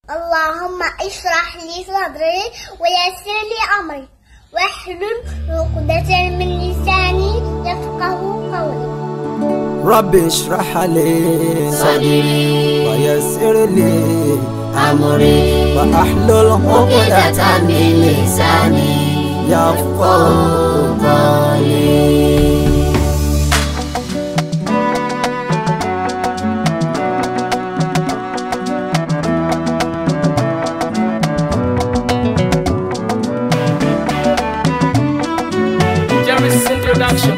اللهم اشرح لي صدري ويسر لي أمري واحلل عقدة من لساني يفقه قولي رب اشرح لي صدري ويسر لي أمري واحلل عقدة عقدة من لساني يفقه قولي Jerry's introduction.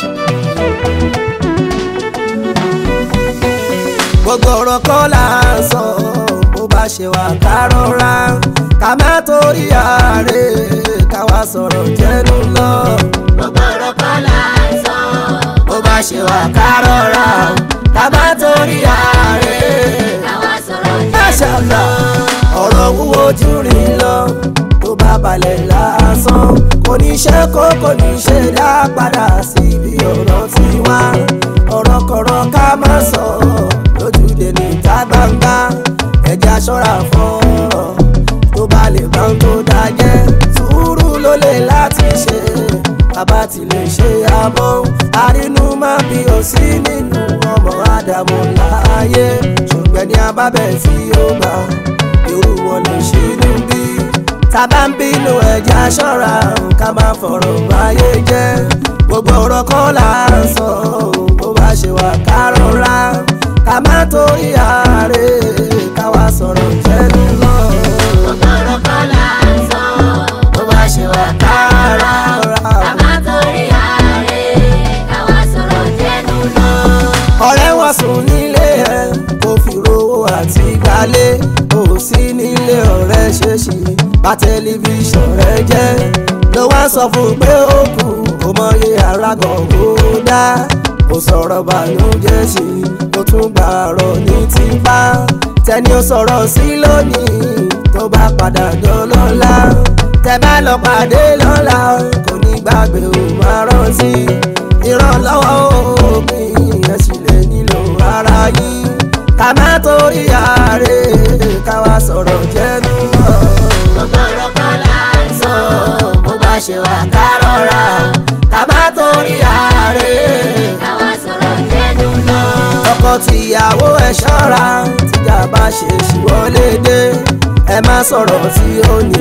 gbogbo ọ̀rọ̀ kọ́ là ń sọ bó bá ṣe wà ká rọra ká má torí ààrẹ ká wá sọ̀rọ̀ jẹ́nu lọ. gbogbo ọ̀rọ̀ kọ́ là ń sọ bó bá ṣe wà ká rọra ká má torí ààrẹ. káwa sọ̀rọ̀ jẹ́ Máṣàlá ọ̀rọ̀ wúwo jù rí lọ tó bá balẹ̀ lásán kò ní ṣe kó kò ní ṣe dá padà síbi ọ̀rọ̀ tí wá ọ̀rọ̀ kọ̀rọ̀ ká má sọ lójúde níta gbangba ẹja ṣọ́ra fọ́ọ̀rọ̀ tó bá lè bá ń tó dájẹ́ sùúrù ló lè láti ṣe bàbá ti lè ṣe àmọ́ àrínú máa bí ó sí nínú ọmọ ádámù láàyè ṣùgbọ́n ní abábẹ́ tí ó gbà irú wọn lè ṣe níbí tábà ń bínú ẹja ṣọ́ra ká máa fọ̀rọ̀ báyé jẹ́ gbogbo ọ̀rọ̀ kọ́ là ń sọ bó bá ṣe wà ká rọra ká má torí ààrẹ ká wá sọ̀rọ̀ jẹ́nu lọ gbogbo ọ̀rọ̀ kọ́ là ń sọ bó bá ṣe wà ká rọra. káwa torí ààrẹ káwa sọ̀rọ̀ jẹ́nu lọ. ọ̀rẹ́ wọn sùn nílé ẹ̀ kò fi rówó àti gbalé kò sí nílé ọ̀rẹ́ ṣèṣì bá tẹlifíṣàn rẹ jẹ́ ló wá sọ fún pé ó kù kò mọyé arágàn kó dá kò sọ̀rọ̀ bànújẹ́ sí kó tún gbàrọ̀ ní tipa tẹni ó sọ̀rọ̀ sí lónìí tó bá padà dọ́lọ́lá tẹ bá lọ pàdé lọ́la kò ní gbàgbé ò máa rántí ìrànlọ́wọ́ òpin ẹ̀ sì lè nílò ara yín ká má torí ààrẹ ká wá sọ̀rọ̀ jẹ́nu mọ́ gbogbo ọ̀rọ̀ kọ́ là ń sọ bó bá ṣe wà ká rọra ká má torí ààrẹ káwa sọ̀rọ̀ jẹ́nu lọ. ọkọ tìyàwó ẹ ṣọ́ra tíjà bá ṣe ṣìwọlé dé ẹ má sọ̀rọ̀ tí ó ní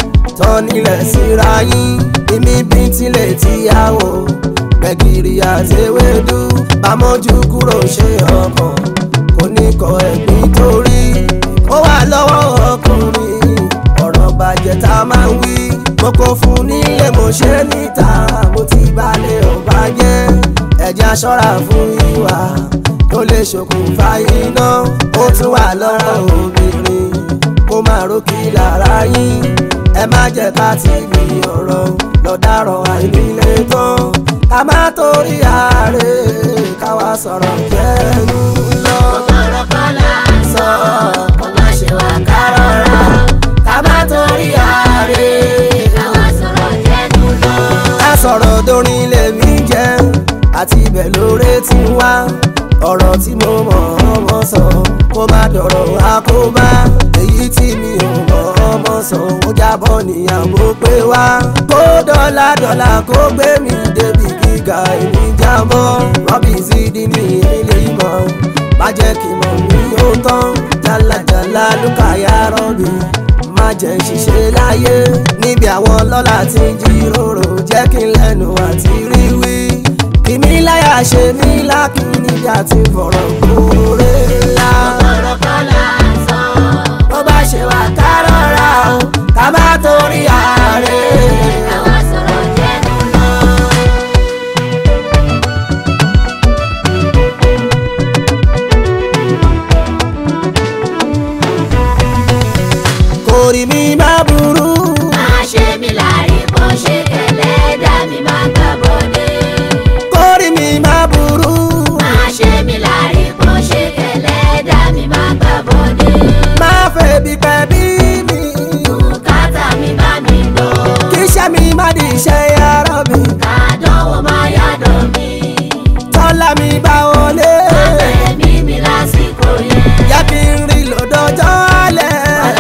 tán nílẹ̀ síra yín ìmí bí tilẹ̀ tíyàwó gbẹ̀gìrì àtẹwédú bámọ́jú kúrò ṣe ọkàn kò ní kọ ẹ̀gbìn torí ó wà lọ́wọ́ ọkùnrin ọ̀rọ̀ bàjẹ́ tá a máa ń wí mo kò fún nílé mo ṣe níta mo ti balẹ̀ ọba jẹ́ ẹ̀jẹ̀ aṣọ́ra fún ìwà tó lè ṣokùnfà iná ó tún wà lọ́wọ́ obìnrin kó máa rókì lára yín ẹ má jẹ́ ká ti bí ọ̀rọ̀ lọ́dàrọ̀ àìnílé tán ká má torí ààrẹ ká wá sọ̀rọ̀ jẹ́nu lọ ọ̀rọ̀ kọ́ là ń sọ kó má ṣe wà ká rọra ká má torí ààrẹ káwa sọ̀rọ̀ jẹ́nu lọ. ká sọ̀rọ̀ dorin lèmi jẹ́ àti ibẹ̀ lóore ti wá ọ̀rọ̀ tí mo mọ̀ ọmọ sọ kó má dọ̀rọ̀ àkóbá èyí tí mi ò mọ̀ ọmọ sọ ó jábọ̀ níyàwó pé wá kó dọ́là dọ́là kó gbé mi débi gíga èmi jábọ̀ rọ́bì sídi ní ilé ìmọ̀ má jẹ́ kí mọ̀ ní ó tán jálajàla lùkàyà rọ́bì má jẹ́ ṣiṣẹ́ láyé níbi àwọn lọ́la tí ń jíròrò jẹ́ kí n lẹ́nu àti rí wí kìmí láyà ṣe mí lákì níbi àti fọ̀rọ̀ kóore ńlá ọ̀rọ̀ kọ́ là ń sọ bó bá ṣe wà ká rọra o ká má torí ààrẹ. káwa sọ̀rọ̀ jẹ́nu lọ. kórì mi má burú máa ṣe mí láàrin bó ṣe kẹlẹ́ dá mi máa gbà bọ́dé. kórì mi má burú máa ṣe mí láàrin bó ṣe kẹlẹ́ dá mi máa gbà bọ́dé. má fẹ́ bí pẹ́ bí mi bùkátà mi bá mi gbọ́. kí iṣẹ́ mi má di iṣẹ́ yàrá mi kàdánwò máa yàdọ̀ mi. tọ́lá mi bá wọlé abẹ́ mi mi lásìkò yẹn. yẹ kí n rí lọ́dọ̀jọ́ alẹ́.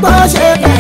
kó ṣe kẹlẹ́.